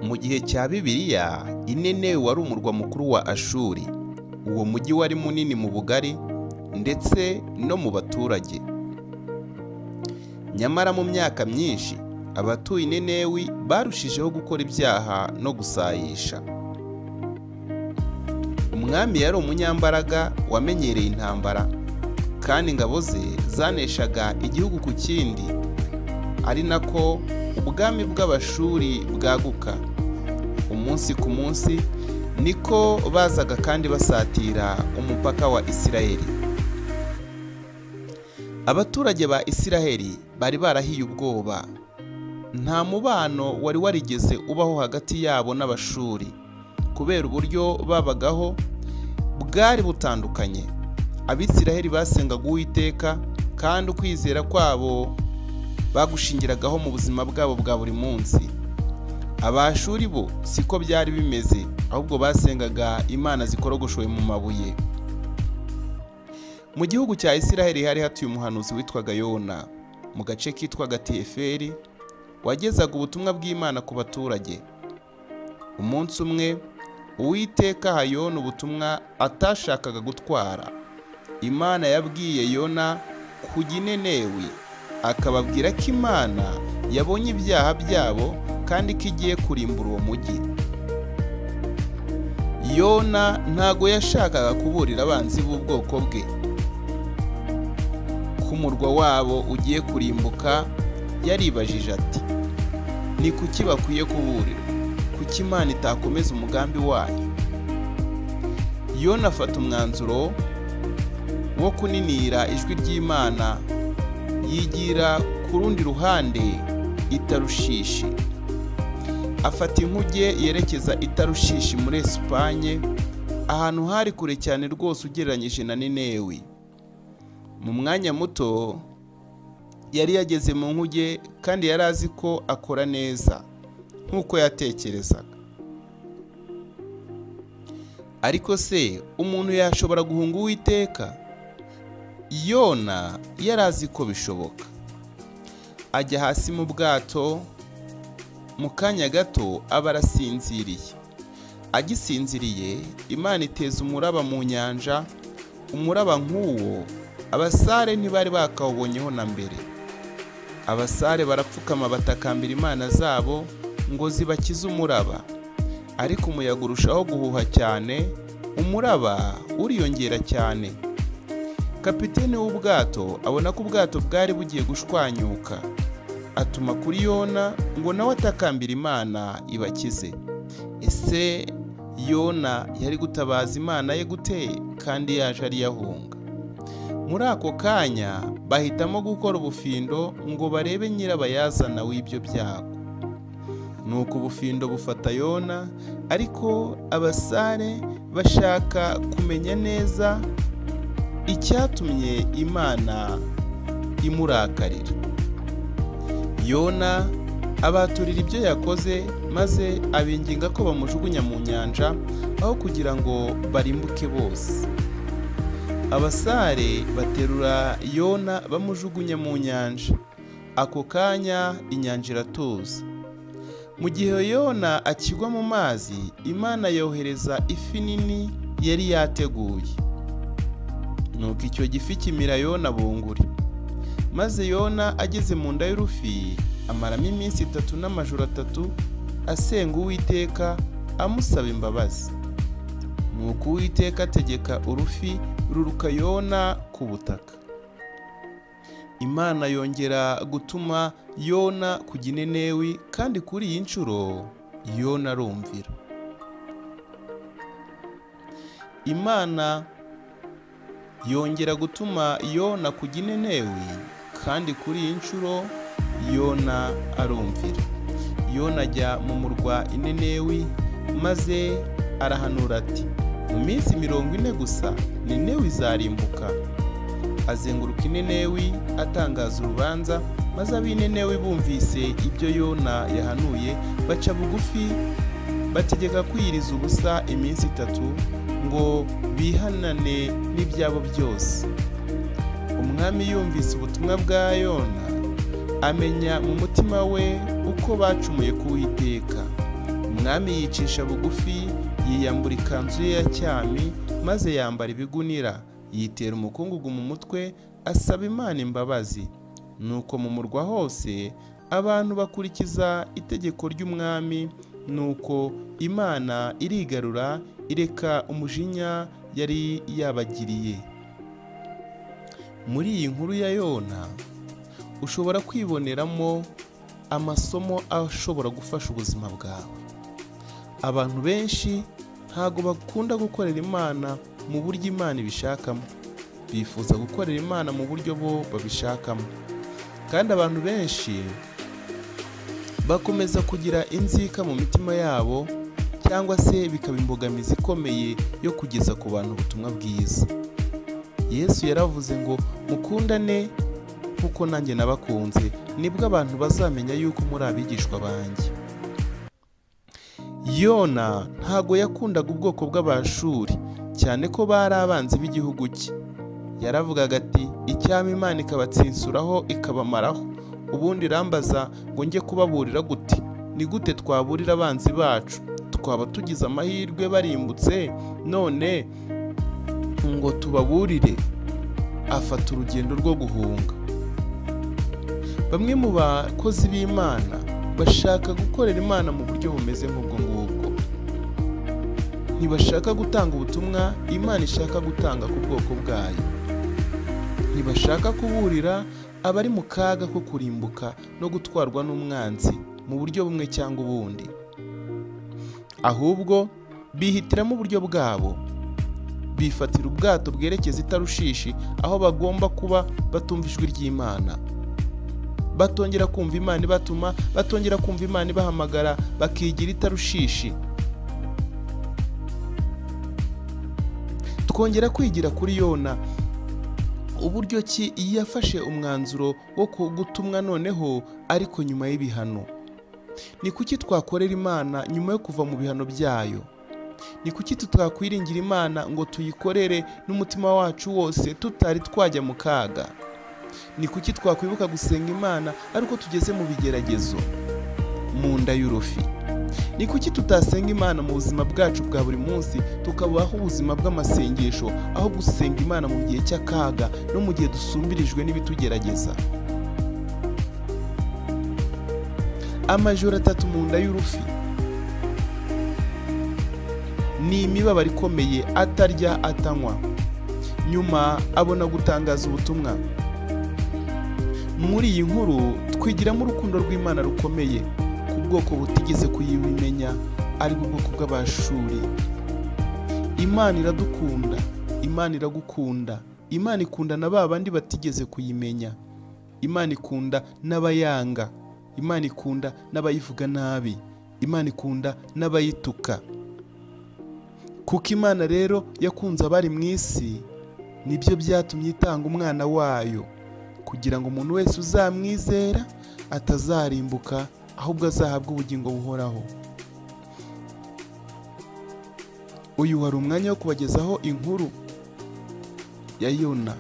mu gihe cya bibiliya inenewe wari umurwa mukuru wa ashuri uwo mujyi wari munini mu bugari ndetse no mu baturage nyamara mu myaka myinshi abatuye inenewi barushijeho gukora ibyaha no gusayisha umwami yari umunyambaraga wamenyereye intambara kandi ingabo ze zaneshaga igihugu ku kindi ari nako ubwami bw'abashuri bwaguka umunsi ku munsi niko bazaga kandi basatira umupaka wa isirayeli abaturage ba isirayeli bari barahiye ubwoba nta mubano wari warigeze ubaho hagati yabo n'abashuri kubera uburyo babagaho bwari butandukanye abisiraheli basengaga uwiteka kandi ukwizera kwabo bagushingiragaho mu buzima bwabo bwa buri munsi abashuri bo siko byari bimeze ahubwo basengaga imana zikorogoshowe mu mabuye mu gihugu cya isiraheli hari hatuye umuhanuzi witwaga yona mu gace kitwaga tiyeferi wagezaga ubutumwa bw'imana ku baturage umunsi umwe uwiteka aha yona ubutumwa atashakaga gutwara imana yabwiye yona kujya inenewi akababwira ko imana yabonye ibyaha byabo kandi ko igiye kurimbura uwo mujyi yona ntago yashakaga kuburira abanzi b'ubwoko bwe ku murwa wabo ugiye kurimbuka yaribajije ati ni kuki bakwiye kuburira kuki imana itakomeza umugambi wayo yona afata umwanzuro wo kuninira ijwi ry'imana yigira ku rundi ruhande itarushishi afata inkuge yerekeza itarushishi muri esipanye ahantu hari kure cyane rwose ugereranyije na ninewi mu mwanya muto yari yageze mu nkuge kandi yari azi ko akora neza nk'uko yatekerezaga ariko se umuntu yashobora guhunga uwiteka yona yari azi ko bishoboka ajya hasi mu bwato mu kanya gato aba arasinziriye agisinziriye imana iteza umuraba mu nyanja umuraba nk'uwo abasare ntibari bakawubonyeho na mbere abasare barapfukama batakambira imana zabo ngo zibakize umuraba ariko umuyaga urushaho guhuha cyane umuraba uriyongera cyane kapitene w'ubwato abona ko ubwato bwari bugiye gushwanyuka atuma kuri yona ngo nawe atakambira imana ibakize ese yona yari gutabaza imana ye gute kandi yaje ariyahunga muri ako kanya bahitamo gukora ubufindo ngo barebe nyirabayazana w'ibyo byago nuko ubufindo bufata yona ariko abasare bashaka kumenya neza icyatumye imana imurakarira yona abaturira ibyo yakoze maze abinginga ko bamujugunya mu nyanja aho kugira ngo barimbuke bose abasare baterura yona bamujugunya mu nyanja ako kanya inyanja iratuza mu gihe yona akigwa mu mazi imana yohereza ifi nini yari yateguye nuko icyo gifi kimira yona bunguri maze yona ageze mu nda y'urufi amaramo iminsi itatu n'amajoro atatu asenga uwiteka amusaba imbabazi nuko uwiteka ategeka urufi ruruka yona ku butaka imana yongera gutuma yona kujya inenewi kandi kuri iyi nshuro yona arumvira imana yongera gutuma yona kujya inenewi kandi kuri iyi nshuro yona arumvira yona ajya mu murwa inenewi maze arahanura ati mu minsi mirongo ine gusa ninewi izarimbuka azenguruka inenewi atangaza urubanza maze ab'inenewi bumvise ibyo yona yahanuye baca bugufi bategeka kwiyiriza ubusa iminsi itatu ngo bihanane n'ibyabo byose umwami yumvise ubutumwa bwa yona amenya mu mutima we uko bacumuye kuwiteka umwami yicisha bugufi yiyambura ikanzu ye ya cyami maze yambara ibigunira yitera umukungugu mu mutwe asaba imana imbabazi nuko mu murwa hose abantu bakurikiza itegeko ry'umwami nuko imana irigarura ireka umujinya yari yabagiriye muri iyi nkuru ya yona ushobora kwiboneramo amasomo ashobora gufasha ubuzima bwawe abantu benshi ntabwo bakunda gukorera imana mu buryo imana ibishakamo bifuza gukorera imana mu buryo bo babishakamo kandi abantu benshi bakomeza kugira inzika mu mitima yabo cyangwa se bikaba imbogamizi ikomeye yo kugeza ku bantu ubutumwa bwiza yesu yaravuze ngo mukundane nk'uko nanjye nabakunze nibwo abantu bazamenya yuko muri abigishwa banjye yona ntago yakundaga ubwoko bw'abashuri cyane ko bari abanzi b'igihugu cye yaravugaga ati icyama imana ikabatsinsuraho ikabamaraho ubundi irambaza ngo njye kubaburira gute ni gute twaburira abanzi bacu twaba tugize amahirwe barimbutse none ngo tubaburire afata urugendo rwo guhunga bamwe mu bakozi b'imana bashaka gukorera imana mu buryo bumeze nk'ubwo ngubwo ntibashaka gutanga ubutumwa imana ishaka gutanga ku bwoko bwayo ntibashaka kuburira abari mu kaga ko kurimbuka no gutwarwa n'umwanzi mu buryo bumwe cyangwa ubundi ahubwo bihitiramo uburyo bwabo bifatira ubwato bwerekeza itarushishi aho bagomba kuba batumva ijwi ry'imana batongera kumva imana ibatuma batongera kumva imana ibahamagara bakigira itarushishi twongera kwigira kuri yona uburyo ki yafashe umwanzuro wo gutumwa noneho ariko nyuma y'ibihano ni kuki twakorera imana nyuma yo kuva mu bihano byayo ni kuki tutakwiringira imana ngo tuyikorere n'umutima wacu wose tutari twajya mu kaga ni kuki twakwibuka gusenga imana ariko tugeze mu bigeragezo mu nda y'urufi ni kuki tutasenga imana mu buzima bwacu bwa buri munsi tukabaho ubuzima bw'amasengesho aho gusenga imana mu gihe cy'akaga no mu gihe dusumbirijwe n'ibitugerageza amajoro atatu mu nda y'urufi ni imibabaro ikomeye atarya atanywa nyuma abona gutangaza ubutumwa muri iyi nkuru twigiramo urukundo rw'imana rukomeye ubwoko butigeze kuyimenya ari ubwoko bw'abashuri imana iradukunda imana iragukunda imana ikunda na ba bandi batigeze kuyimenya imana ikunda n'abayanga imana ikunda n'abayivuga nabi imana ikunda n'abayituka kuko imana rero yakunze abari mu isi nibyo byatumye itanga umwana wayo kugira ngo umuntu wese uzamwizera atazarimbuka ahubwo azahabwa ubugingo buhoraho uyu wari umwanya wo kubagezaho inkuru ya yona